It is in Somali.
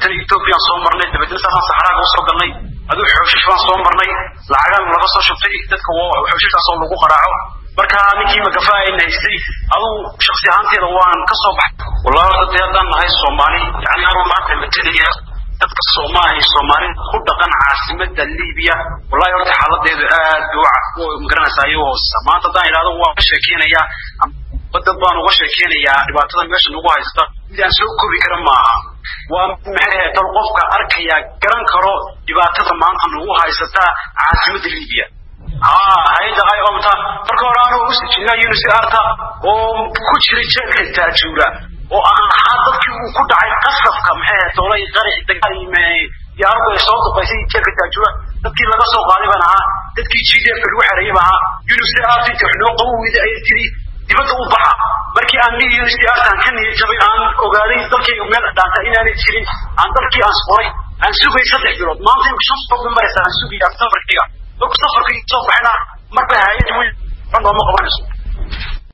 dabeetana ethoobiyan soo marnay dabeetana saasaan saxraaga usoo galnay aduu xooshish baan soo marnay lacagaan laga soo shubtay dadka xooshishaasoo lagu qaraaco marka ninkii magafa ayna haystay aduu shaksi ahaanteeda waan ka soo baxay wallahi horta dee haddaan nahay soomaali yani anuu maanta matalaya dadka soomaali soomaalida ku dhaqan caasimada libiya wallahi horta xaaladeedu aad bay magaranaysaa ayuu hooseysa maanta haddaan idhahdo waan ka sheekeynayaa dad baan uga sheekeynayaa dhibaatada meesha nagu haysta mid aan soo kobi kara maaha waa maxay dal qofka arkaya garan karo dhibaatada maanta nagu haysataa caasimada libiya haa hay-adda ay omta marka hore anuu usijinaa unisarta oo ku jira jeelka taajuura oo aan ahaa dadkii uu ku dhacay qasabka maxay doolay qarax dagaal diyaaradu ay soo duqaysay jeelka taajuura dadkii laga soo qaaday baan ahaa dadkii g d f lagu xereeyay baan ahaa unisart inta wax noo qawowida ayay tiri dibadda u baxa markii aan mid unisartan ka niyad jabay aan ogaaday dalkayga meel dhaanta inaanay jirin aan dalkii aan qoray aan sugay saddex bilood maanta imka shan bilood maraysa aan sugaya safarkiga marku safarka soo baxayna marba hay-ad weyn nooma qabanayso